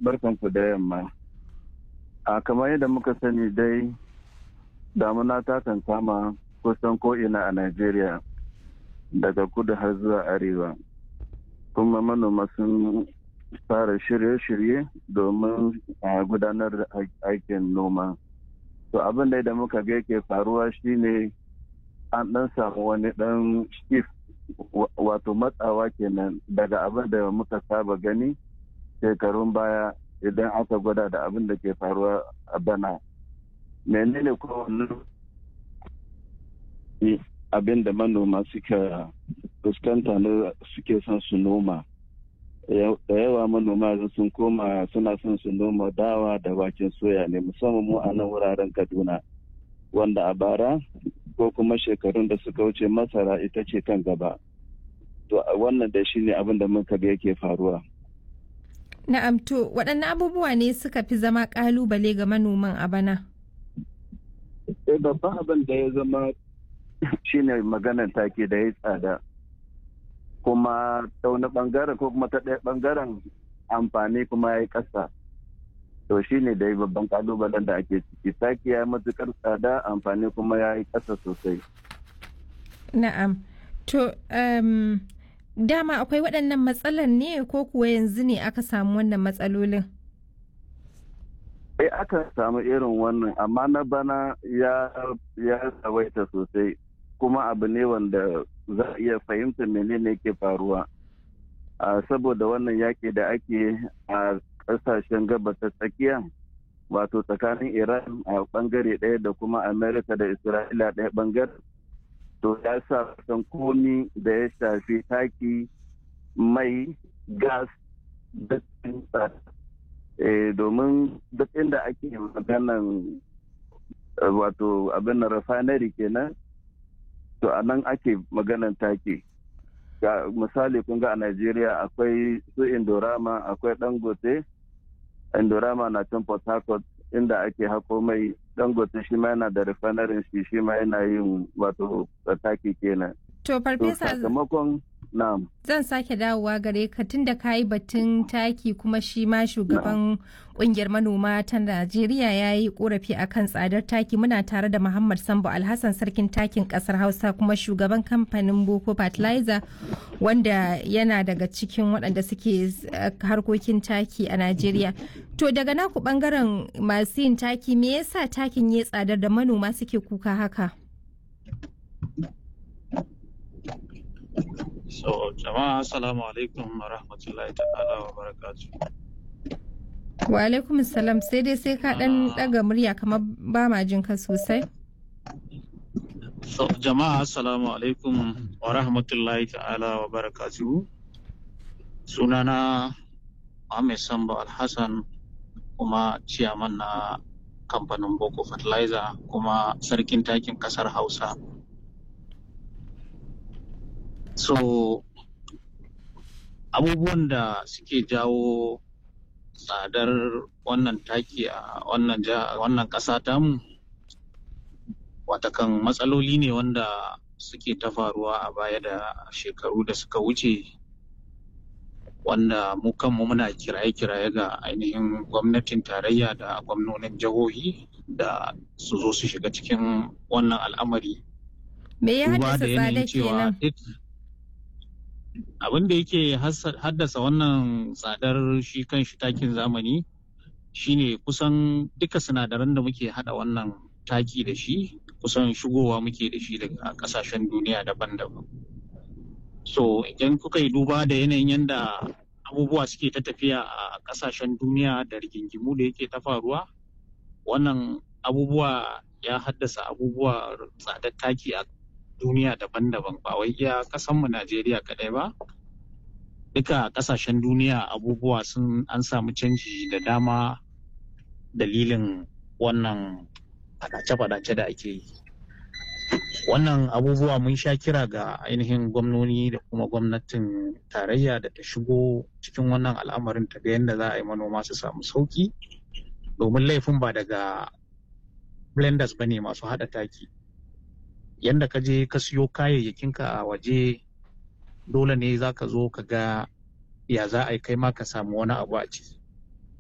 barkanku da yamma. A kamar yadda muka sani dai damuna ta kan kama kusan ko'ina a Najeriya daga kudu har zuwa arewa. Kuma manoma sun fara shirye-shirye domin a gudanar da aikin noma. To abin da muka ga yake faruwa shine an ɗan samu wani ɗan shift wato matsawa kenan daga abin da muka saba gani shekarun baya idan aka gwada da abin da ke faruwa a bana menene kowane abin da manoma suka fuskanta na suke son su noma da yawa manoma sun koma suna son su noma dawa da waken soya ne musamman mu a nan wuraren kaduna wanda a bara ko kuma shekarun da suka wuce masara ita ce kan gaba to wannan da shine abin da muka ga yake faruwa na'am to waɗanne abubuwa ne suka fi zama ƙalubale ga manoman a bana eh babban abin da ya zama shine maganar take da ya tsada kuma ta wani bangaren ko kuma ta ɗaya bangaren amfani kuma ya yi ƙasa to shi ne dai babban kalubalen da ake ciki taki ya matukar tsada amfani kuma ya yi ƙasa sosai na'am to um, dama akwai waɗannan matsalar ne ko kuwa yanzu ne aka samu wannan matsalolin eh aka samu irin wannan amma na bana ya ya tsawaita sosai kuma abu ne wanda za a iya fahimta menene ke faruwa saboda wannan yaƙi da ake a ƙasashen gabas ta tsakiya wato tsakanin iran a bangare ɗaya da kuma amerika da isra'ila ɗaya bangare to ya sa kusan komi da ya shafi taki mai gas da domin duk inda ake maganan wato abin refinery kenan to a nan ake maganan taki ga misali kun ga a Najeriya akwai su Indorama akwai Dangote Indorama na can Port Harcourt inda ake hako mai Dangote shi ma yana da refinery shi shi ma yana yin wato taki kenan to farfesa sakamakon na'am zan sake dawowa gare ka tunda ka yi batun taki kuma shi ma shugaban kungiyar manoma ta Najeriya ya yi korafi akan tsadar taki muna tare da Muhammad Sambo Alhassan sarkin takin kasar Hausa kuma shugaban kamfanin Boko Fertilizer wanda yana daga cikin waɗanda suke harkokin taki a Najeriya. To daga naku bangaren masu yin taki me yasa takin ya tsadar da manoma suke kuka haka? So, jama'a assalamu alaikum wa rahmatullahi ta'ala wa barakatu. Wa alaikum salam sai dai sai ka dan daga murya kamar ba ma jin ka sosai. So, jama'a assalamu alaikum wa rahmatullahi ta'ala wa barakatu. Sunana Ahmed Sambo Alhassan kuma ciyaman na kamfanin Boko Fertilizer kuma sarkin takin kasar Hausa. so abubuwan da suke jawo tsadar wannan taki a wannan wannan ƙasa tamu watakan matsaloli ne wanda suke ta faruwa a baya da shekaru da suka wuce wanda mu kanmu muna kiraye-kiraye ga ainihin gwamnatin tarayya da gwamnonin jihohi da su zo su shiga cikin wannan al'amari me ya haddasa tsada kenan abin da yake haddasa wannan tsadar shi kan shi takin zamani shine kusan duka sinadaran da muke hada wannan taki da shi kusan shigowa muke da shi daga kasashen duniya daban-daban so idan kuka yi duba da yanayin yadda abubuwa suke ta tafiya a kasashen duniya da rigingimu da yake ta faruwa wannan abubuwa ya haddasa abubuwa tsadar taki a duniya daban-daban ba wai iya kasanmu Najeriya kadai ba. Duka kasashen duniya abubuwa sun an samu canji da dama dalilin wannan fadace-fadace da ake yi. Wannan abubuwa mun sha kira ga ainihin gwamnoni da kuma gwamnatin tarayya da ta shigo cikin wannan al'amarin ta ga yadda za a yi manoma su samu sauki domin laifin ba daga blenders ba ne masu haɗa taki. yanda ka je ka siyo kayayyakinka a waje dole ne za ka zo ka ga ya za a yi kai ma ka samu wani abu a ciki